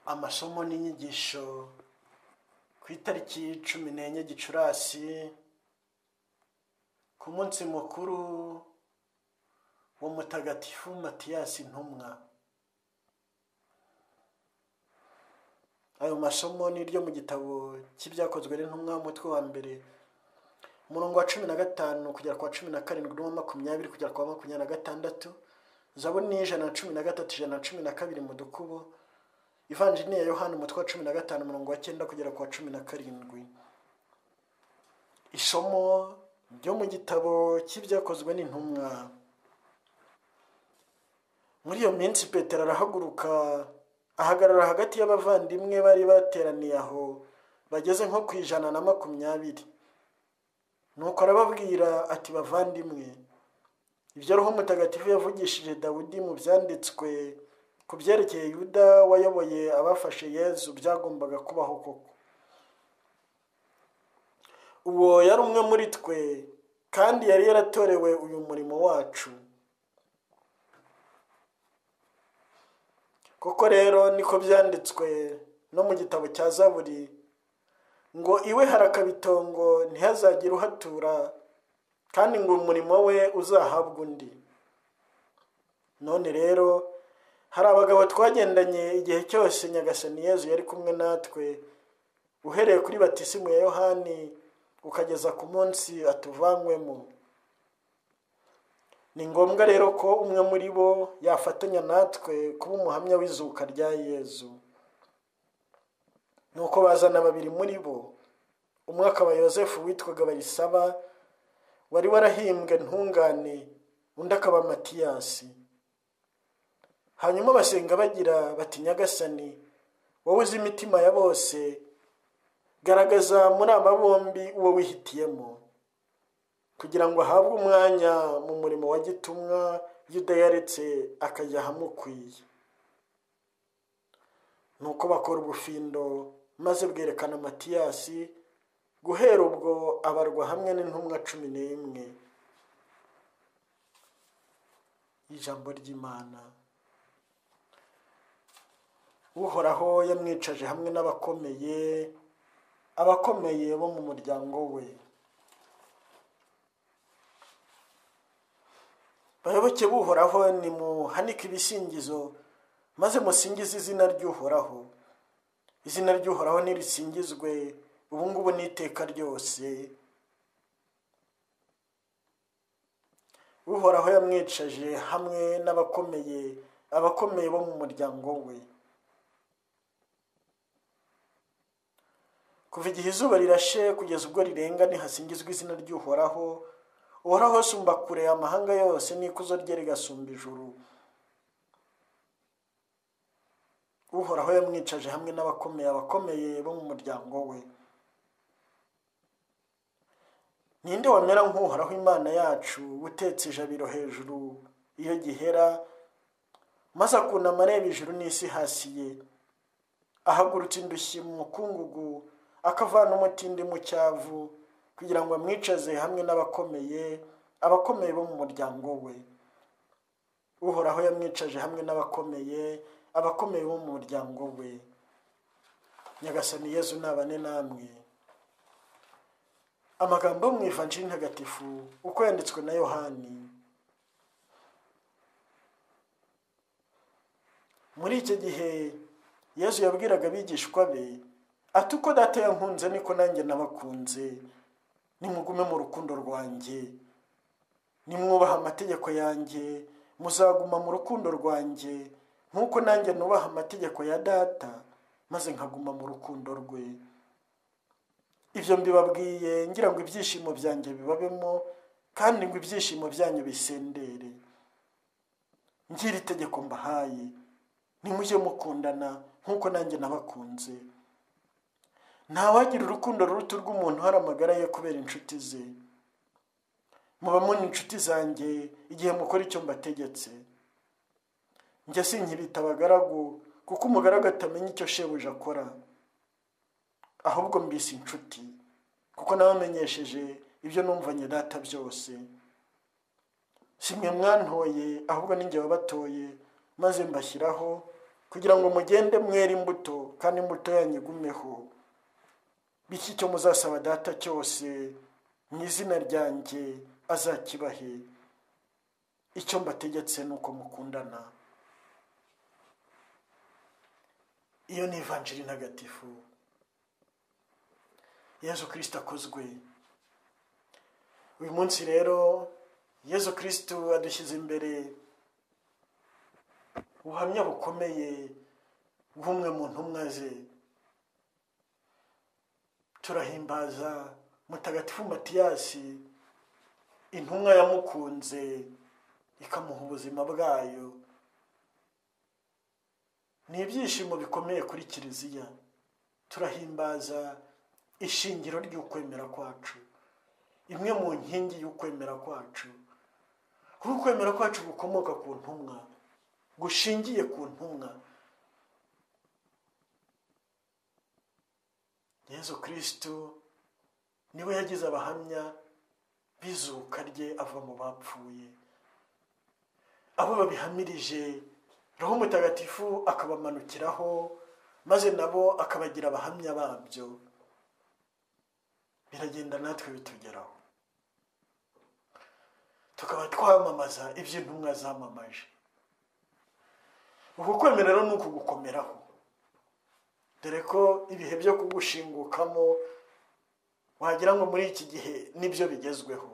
amasomo n'inyigisho ku itariki cumi n'enye gicurasi ku munsi mukuru wa mutagatifu matiyasi ntumwa ayo masomo ni iryo mu gitabo cy'ibyakozwe n'intumwa umutwe wa mbere umurongo wa cumi na gatanu kugera ku wa cumi na karindwi n'uwa makumyabiri kugera ku wa makumyabiri na gatandatu zabu ni ijana na cumi na gatatu ijana na cumi na kabiri mu dukubo ivanjini ya yohani umutwe wa cumi na gatanu umurongo wa cyenda kugera ku wa cumi na karindwi isomo ryo mu gitabo cy'ibyakozwe n'intumwa muri iyo minsi petero arahaguruka ahagarara hagati y'abavandimwe bari bateraniye aho bageze nko ku ijana na makumyabiri nuko arababwira ati bavandimwe ibyo roho mutagatifu yavugishije dawudi mu byanditswe ku byerekeye yuda wayoboye abafashe yezu byagombaga kubaho koko uwo yari umwe muri twe kandi yari yaratorewe uyu murimo wacu koko rero niko byanditswe no mu gitabo cya zaburi ngo iwe harakabitongo ntihazagire uhatura kandi ngo umurimo we uzahabwe undi none rero hari abagabo twagendanye igihe cyose nyagasani yezu yari kumwe natwe uhereye kuri batisimu ya yohani ukageza ku munsi atuvanywemo ni ngombwa rero ko umwe muri bo yafatanya natwe kuba umuhamya w'izuka rya yezu nuko bazana babiri muri bo umwe akaba yosefu witwaga barisaba wari warahimbwe ntungane undi akaba matiyasi hanyuma basenga bagira bati nyagasani wowe uzi imitima ya bose garagaza muri aba bombi uwo wihitiyemo kugira ngo ahabwe umwanya mu murimo wa gitumwa y'udayaretse akajya ahamukwiye ni uko bakora ubufindo maze bwerekana matiyasi guhera ubwo abarwa hamwe n'intumwa cumi n'imwe ijambo ry'imana uhoraho yamwicaje hamwe n'abakomeye abakomeye bo mu muryango we bayoboke buhoraho nimuhanike ibisingizo maze musingize izina ry'uhoraho izina ry'uhoraho ntirisingizwe ubu ngubu n'iteka ryose uhoraho yamwicaje hamwe n'abakomeye abakomeye bo mu muryango we kuva igihe izuba rirashe kugeza ubwo rirenga ntihasingizwe izina ry'uhoraho uhoraho sumba kure amahanga yose n'ikuzo rye rigasumba ijuru uhoraho yamwicaje hamwe n'abakomeye abakomeye bo mu muryango we ninde wamera nk'uhoraho imana yacu utetse ijabiro hejuru iyo gihera maze akunama areba ijuru n'isi hasi ye ahagurutse indushyi mu mukungugu akavana umutindi mu cyavu kugira ngo amwicaze hamwe n'abakomeye abakomeye bo mu muryango we uhoraho yamwicaje hamwe n'abakomeye abakomeye bo mu muryango we nyagasani yezu nabane namwe amagambo yo mu ivanjiri ntagatifu uko yanditswe na yohani muri icyo gihe yezu yabwiraga abigishwa be ati uko data yankunze niko nanjye nabakunze nimugume mu rukundo rwanjye nimwubaha amategeko yanjye muzaguma mu rukundo rwanjye nk'uko nanjye nubaha amategeko ya data maze nkaguma mu rukundo rwe ibyo mbibabwiye ngira ngo ibyishimo byanjye bibabemo kandi ngo ibyishimo byanyu bisendere ngira itegeko mbahaye nimujye mukundana nk'uko nanjye nabakunze ntawagira urukundo ruruta rw'umuntu hari amagara ye kubera inshuti ze muba muri inshuti zanjye igihe mukora icyo mbategetse njya sinkibita abagaragu kuko umugaragu atamenya icyo shebuja akora ahubwo mbise inshuti kuko nabamenyesheje ibyo numvanye data byose si mwe mwantoye ahubwo n'injye wabatoye maze mbashyiraho kugira ngo mugende mwera imbuto kandi imbuto yanyu igumeho bityo icyo muzasaba data cyose mu izina ryanjye azakibahe icyo mbategetse ni uko mukundana iyo ni ivanjiri ntagatifu yezu kirisita akozwe uyu munsi rero yezu kirisita adushyize imbere ubuhamya bukomeye bw'umwe mu ntumwa ze turahimbaza mutagatifu matiyasi intumwa yamukunze ikamuha ubuzima bwayo ni ibyishimo bikomeye kuri kiliziya turahimbaza ishingiro ry'ukwemera kwacu imwe mu nkingi y'ukwemera kwacu kuko ukwemera kwacu gukomoka ku ntumwa gushingiye ku ntumwa yezu kirisitu niwe yagize abahamya bizuka rye ava mu bapfuye abo babihamirije roho mutagatifu akabamanukiraho maze nabo akabagira abahamya babyo biragenda natwe bitugeraho tukaba twamamaza ibyo intumwa zamamaje uku kwemera rero ni uku gukomeraho dore ko ibihe byo kugushingukamo wagira ngo muri iki gihe nibyo bigezweho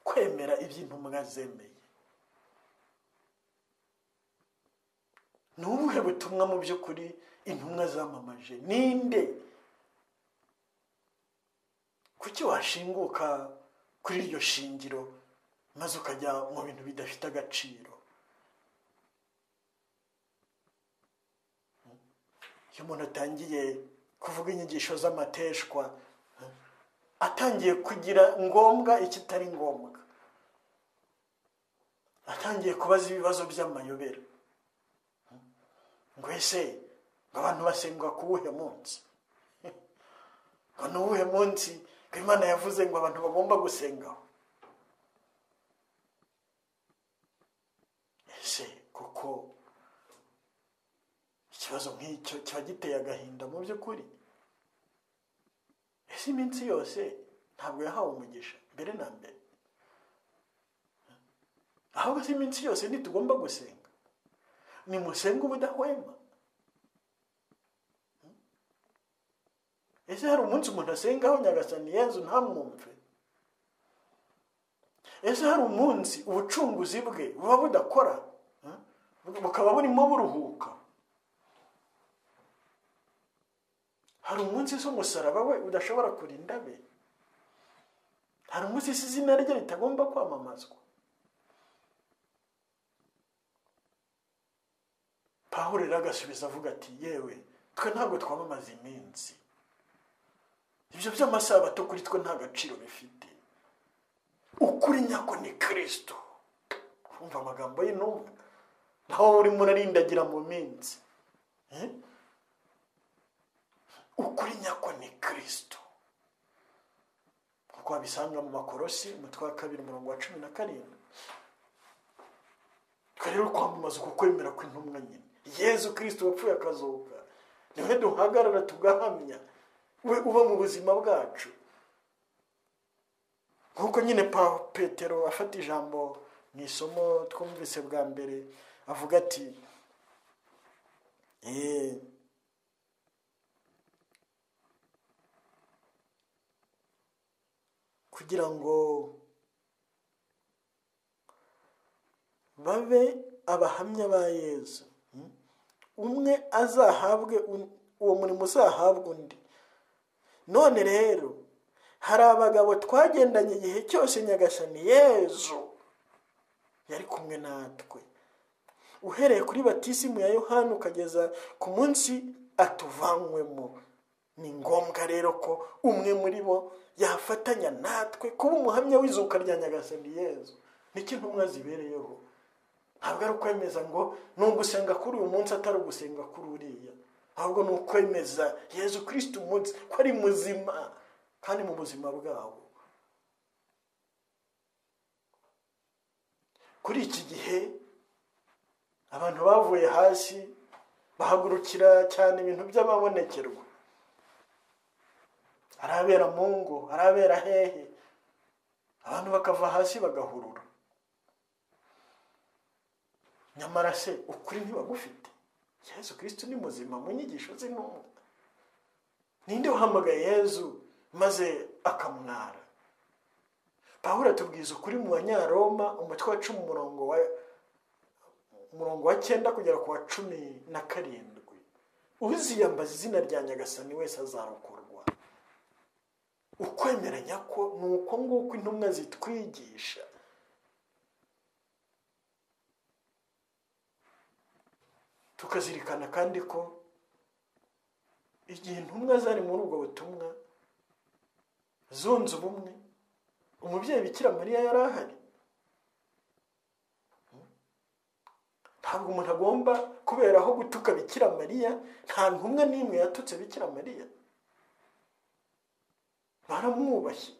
kwemera ibyo intumwa zemeye ni ubuhe butumwa mu by'ukuri intumwa zamamaje ninde kuki washinguka kuri iryo shingiro maze ukajya mu bintu bidafite agaciro iyo umuntu atangiye kuvuga inyigisho z'amateshwa atangiye kugira ngombwa ikitari ngombwa atangiye kubaza ibibazo by'amayobera ngo ese ngo abantu basenga ku wuhe munsi ngo ni uwuhe munsi ngo imana yavuze ngo abantu bagomba gusengaho ese kuko ikibazo nk'icyo kiba giteye agahinda mu by'ukuri ese iminsi yose ntabwo yahawe umugisha mbere na mbere ahubwo se iminsi yose ntitugomba gusenga nimusenge ubudahwema ese hari umunsi umuntu asengaho nyagasani yezu ntamwumve ese hari umunsi ubucunguzi bwe buba budakora bukaba burimo buruhuka hari umunsi z'umusaraba we udashobora kurinda be hari umunsi izina rye ritagomba kwamamazwa pawuro rero agasubiza avuga ati yewe twe ntabwo twamamaza iminsi ibyo by'amasabato kuri twe nta gaciro bifite ukuri nyako ni kirisito kumva amagambo y'intumwa naho urimo urarindagira mu minsi ukuri nyako ni kirisito kuko wabisanga mu makorosi umutwe wa kabiri umurongo wa cumi na karindwi twe rero kwamamaza uko kwemera kw'intumwa nyine yezu kirisito wapfuye akazuka niwe duhagarara tugahamya we uba mu buzima bwacu nk'uko nyine petero afata ijambo mu isomo twumvise bwa mbere avuga ati eee kugira ngo babe abahamya ba yezu umwe azahabwe uwo murimo uzahabwa undi none rero hari abagabo twagendanye igihe cyose nyagasani yezu yari kumwe natwe uhereye kuri batisimu ya yohani ukageza ku munsi atuvanywemo ni ngombwa rero ko umwe muri bo yafatanya natwe kuba umuhamya w'izuka rya nyagasani yezu nicyo intumwa zibereyeho ntabwo ari ukwemeza ngo ni ugusenga kuri uyu munsi atari ugusenga kuri uriya ahubwo ni ukwemeza yezu kirisita umunsi ko ari muzima kandi mu buzima bwabo kuri iki gihe abantu bavuye hasi bahagurukira cyane ibintu by'amabonekerwa arabera mu ngo arabera hehe abantu bakava hasi bagahurura nyamara se ukuri ntibagufite yezu kirisiti ni muzima mu nyigisho ze n'umwe ninde uhamagaye yezu maze akamwara pawuro atubwiza ukuri mu banyaroma umutwe wa cumi umurongo wa umurongo wa cyenda kugera ku wa cumi na karindwi uziyambaza izina rya nyagasani wese azarokorwa ukwemeranya ko ni uko nguko intumwa zitwigisha tukazirikana kandi ko igihe intumwa zari muri ubwo butumwa zunze ubumwe umubyeyi bikira mariya yari ahari ntabwo umuntu agomba kubera aho gutuka bikira mariya nta ntumwa n'imwe yatutse bikira mariya baramwubashye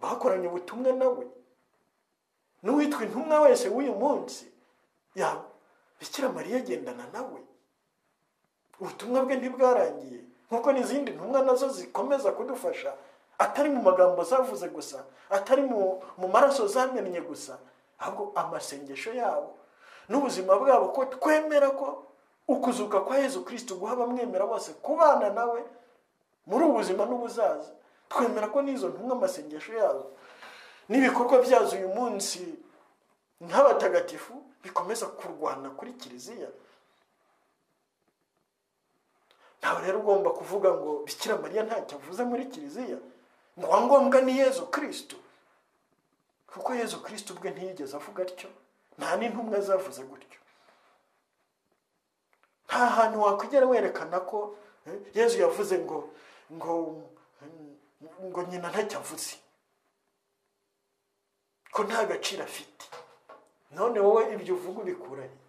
bakoranye ubutumwa nawe n'uwitwa intumwa wese w'uyu munsi bikira mariya agendana nawe ubutumwa bwe ntibwarangiye nk'uko n'izindi ntumwa nazo zikomeza kudufasha atari mu magambo zavuze gusa atari mu maraso zamennye gusa ahubwo amasengesho yabo n'ubuzima bwabo ko twemera ko ukuzuka kwa yezu kirisiti guha abamwemera bose kubana nawe muri ubu buzima n'ubuzaza twemera ko n'izo ntumwa amasengesho yazo n'ibikorwa byazo uyu munsi nk'abatagatifu bikomeza kurwana kuri kiliziya ntawe rero ugomba kuvuga ngo bikira mariya ntacyo avuze muri kiliziya ngo uwa ngombwa ni yezu kirisito kuko yezu kirisito ubwe ntiyigeze avuga atyo nta n'intumwa zavuze gutyo nta hantu wakugera werekana ko yezu yavuze ngo ngo ngo nyina ntacyo avuze ko nta gaciro afite none wowe ibyo uvuga ubikuranye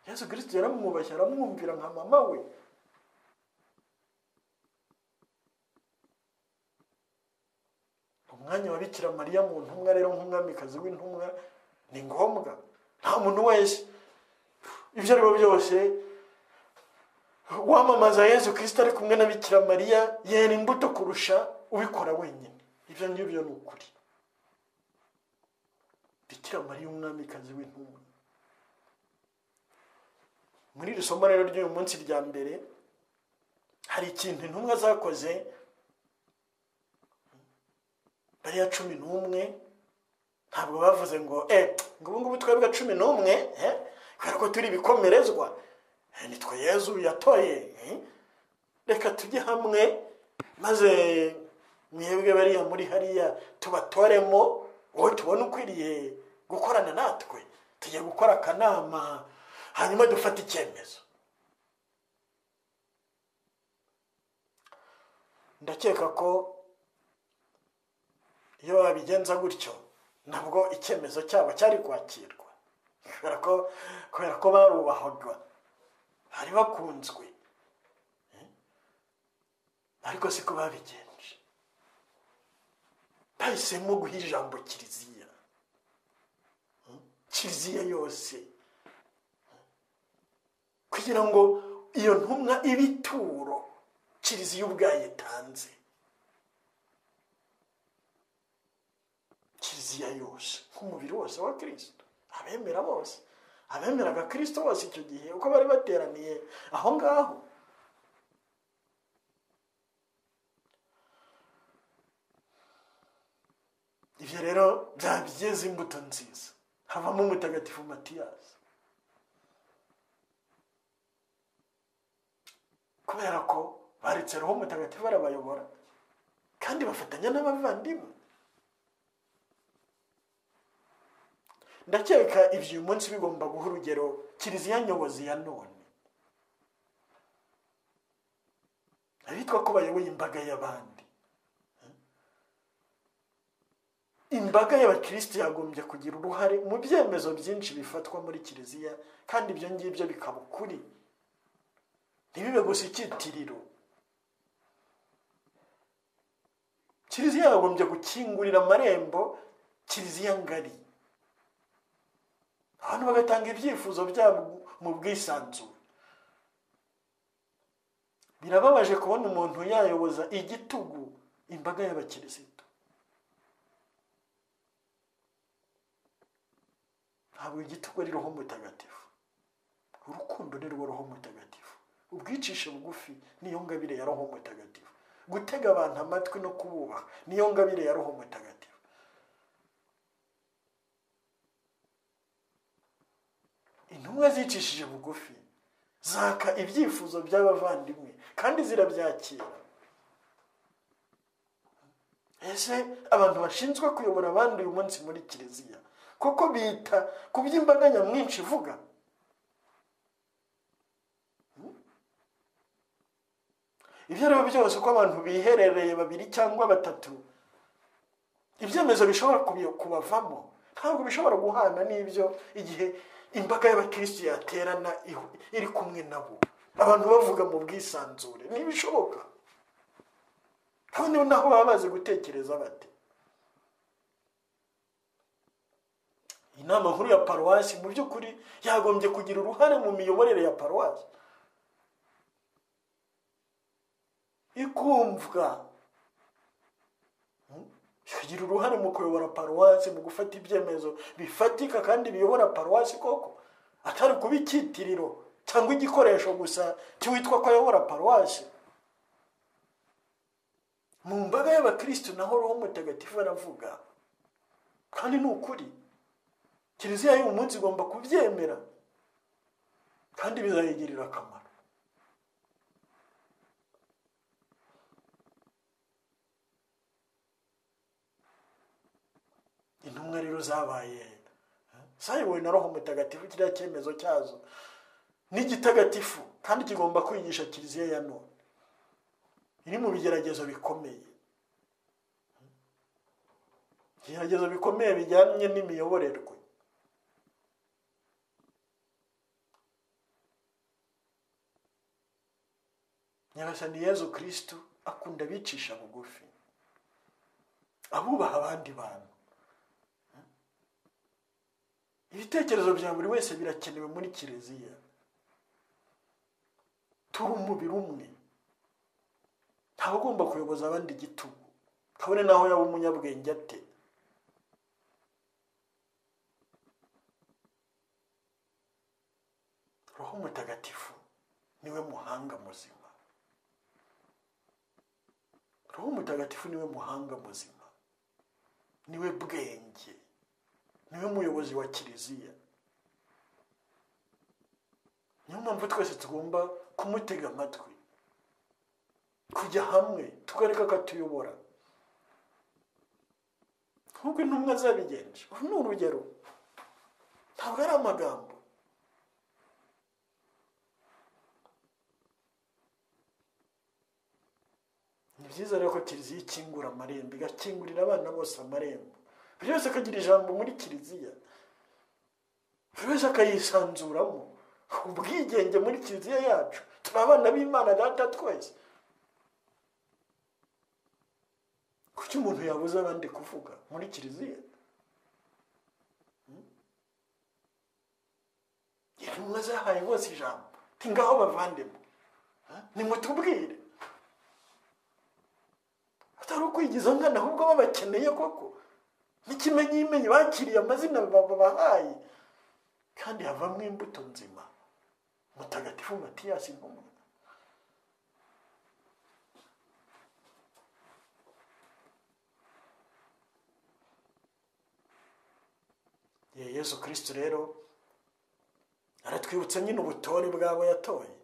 yesu kirisiti yaramwubashye aramwumvira nka mama we umwanya wa bikira mariya mu ntumwa rero nk'umwamikazi w'intumwa ni ngombwa nta muntu wese ibyo ari byo byose wamamaza yesu kirisiti ari kumwe na bikira mariya yera imbuto kurusha ubikora wenyine ibyo ngibyo ni ukuri bikira mariya umwamikazi w'intumwa muri iri somo rero ry'uyu munsi rya mbere hari ikintu intumwa zakoze bariya cumi n'umwe ntabwo bavuze ngo ngo ubu ngubu twebwe cumi n'umwe kubera ko turi ibikomerezwa nitwe yezu yatoye reka tujye hamwe maze mwebwe bariya muri hariya tubatoremo wowe tubona ukwiriye gukorana natwe tujya gukora akanama hanyuma dufate icyemezo ndakeka ko iyo babigenza gutyo nabwo icyemezo cyabo cyari kwakirwa kubera ko barubahwaga bari bakunzwe ariko siko babigenje bahisemo guha ijambo kiliziya kiliziya yose kugira ngo iyo ntumwa ibe ituro kiliziya ubwayo itanze kiliziya yose nk'umubiri wose wa kirisito abemera bose abemeraga kirisito bose icyo gihe uko bari bateraniye aho ngaho ibyo rero byageze imbuto nziza havamo umutagatifu matiyasi kubera ko baretse roho mutagatifu barabayobora kandi bafatanya n'abavandimwe ndakeka ibyo uyu munsi bigomba guha urugero kiliziya nyobozi ya none abitwa ko bayoboye imbaga y'abandi imbaga y'abakirisitu yagombye kugira uruhare mu byemezo byinshi bifatwa muri kiliziya kandi ibyo ngibyo bikaba ukuri ntibibe gusa icyitiriro kiliziya yagombye gukingurira amarembo kiliziya ngari abantu bagatanga ibyifuzo byabo mu bwisanzure birababaje kubona umuntu yayoboza igitugu imbaga y'abakirisitu ntabwo igitugu ari roho mutagatifu urukundo ni rwo roho mutagatifu ubwicisha bugufi niyo ngabire ya roho mutagatifu gutega abantu amatwi no kububaha niyo ngabire ya roho mutagatifu intumwa zicishije bugufi zaka ibyifuzo by'abavandimwe kandi zirabyakira ese abantu bashinzwe kuyobora abandi uyu munsi muri kiliziya kuko bita ku by'imbaga nyamwinshi ivuga ibyo ari byo byose uko abantu biherereye babiri cyangwa batatu ibyemezo bishobora kubavamo ntabwo bishobora guhana n'ibyo igihe imbaga y'abakirisitu yaterana iri kumwe nabo abantu bavuga mu bwisanzure ntibishoboka kandi naho baba bazi gutekereza bate inama nkuru ya paruwasi mu by'ukuri yagombye kugira uruhare mu miyoborere ya paruwasi ikumvwa ikagira uruhare mu kuyobora paruwasi mu gufata ibyemezo bifatika kandi biyobora paruwasi koko atari kuba icyitiriro cyangwa igikoresho gusa cy'uwitwa ko ayobora paruwasi mu mbaga y'abakirisitu naho roho mutagatifu aravuga kandi ni ukuri kiliziya y'uyu munsi igomba kubyemera kandi bizayigirira akamaro intumwa rero zabaye zayobowe na roho mutagatifu kiriya cyemezo cyazo ni gitagatifu kandi kigomba kwigisha kiliziya ya none iri mu bigeragezo bikomeye ibigeragezo bikomeye bijyanye n'imiyoborerwe nyagasani yezu kirisitu akunda abicisha bugufi abubaha abandi bantu ibitekerezo bya buri wese birakenewe muri kiliziya turi umubiri umwe ntawe ugomba kuyoboza abandi igitugu kabone naho yaba umunyabwenge ate roho mutagatifu niwe muhanga muzima roho mutagatifu niwe muhanga muzima niwe bwenge niwe muyobozi wa kiliziya niyo mpamvu twese tugomba kumutega amatwi kujya hamwe tukareka akatuyobora nk'uko intumwa zabigenje uru ni urugero ntabwo ari amagambo ni byiza rero ko kiliziya ikingura amarembo igakingurira abana bose amarembo buri wese akagira ijambo muri kiliziya buri wese akayisanzuramo ubwigenge muri kiliziya yacu turi abana b'imana data twese kuki umuntu yabuze abandi kuvuga muri kiliziya intumwa zahaye bose ijambo ngaho bavandemo nimutubwire atari ukwigiza nkana ahubwo babakeneye koko n'ikimenyimenyi bakiriye amazina babahaye kandi havamo imbuto nzima mutagatifu matiyasi ntumwe yezu kirisiti rero aratwibutsa nyine ubutore bwabo yatoye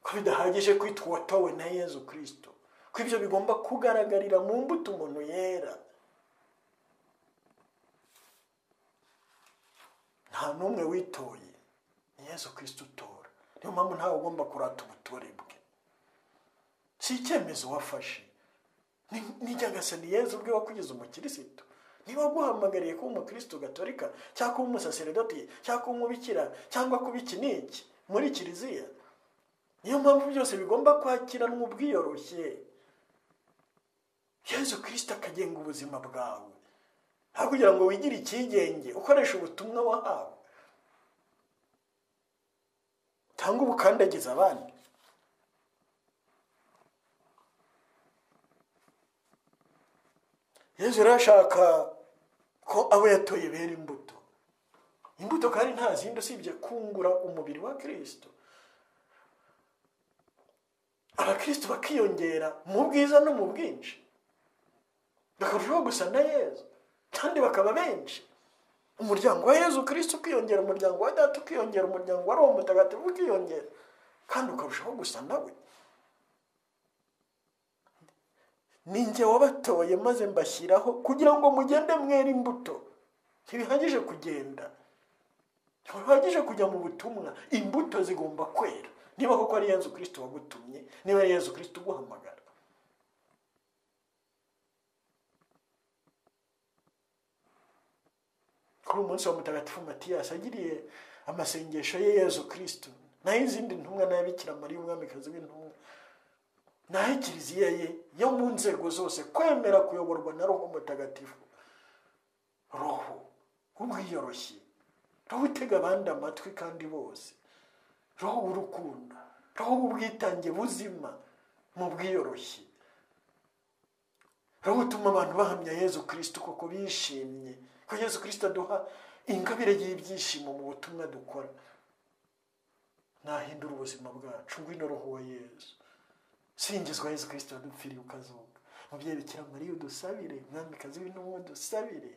ko bidahagije kwitwa uwatowe na yezu kirisito ko ibyo bigomba kugaragarira mu mbuto umuntu yera nta n'umwe witoye ni yezu kirisito utora niyo mpamvu ntawe ugomba kurata ubutore bwe si icyemezo wafashe nijyagase ni yezu ubwe wakugeze umukirisitu niba aguhamagariye kuba umukirisitu gatorika cyangwa kuba umusaseredoti cyangwa kuba umubikira cyangwa kuba iki n'iki muri kiliziya niyo mpamvu byose bigomba kwakiranwa ubwiyoroshye yezu kirisita akagenga ubuzima bwawe nta kugira ngo wigire icyigenge ukoresha ubutumwa wahawe cyangwa ubukandagiza abandi yezu rero ashaka ko abo yatoye bera imbuto imbuto kandi nta zindi usibye kungura umubiri wa kirisito abakirisito bakiyongera mu bwiza no mu bwinshi bakarushaho gusa na yezu kandi bakaba benshi umuryango wa yezu kirisito ukiyongera umuryango wa data ukiyongera umuryango wa roho mutagatifu ukiyongera kandi ukarushaho gusa nawe ninjye wabatoye maze mbashyiraho kugira ngo mugende mwera imbuto ntibihagije kugenda ntibihagije kujya mu butumwa imbuto zigomba kwera niba koko ari yezu kirisito wagutumye niba ari yezu kirisito uguhamagara kuri uyu munsi wa mutagatifu matiyasi agiriye amasengesho ye yezu kirisito n'ay'izindi ntumwa n'ay'abikira mariya umwamikazi w'intumwa n'aho kiliziya ye yo mu nzego zose kwemera kuyoborwa na roho mutagatifu roho ubwiyoroshye roho utega abandi amatwi kandi bose roho w'urukundo roho w'ubwitange buzima mu bwiyoroshye roho utuma abantu bahamya yezu kirisito kuko bishimye ko yezu kirisito aduha ingabire y'ibyishimo mu butumwa dukora nahindura ubuzima bwacu ngwino roho wa yezu singizwa yezu kirisito dupfiriye ukazuka mubyeyi bikira mariya udusabire umwamikazi w'intumwa udusabire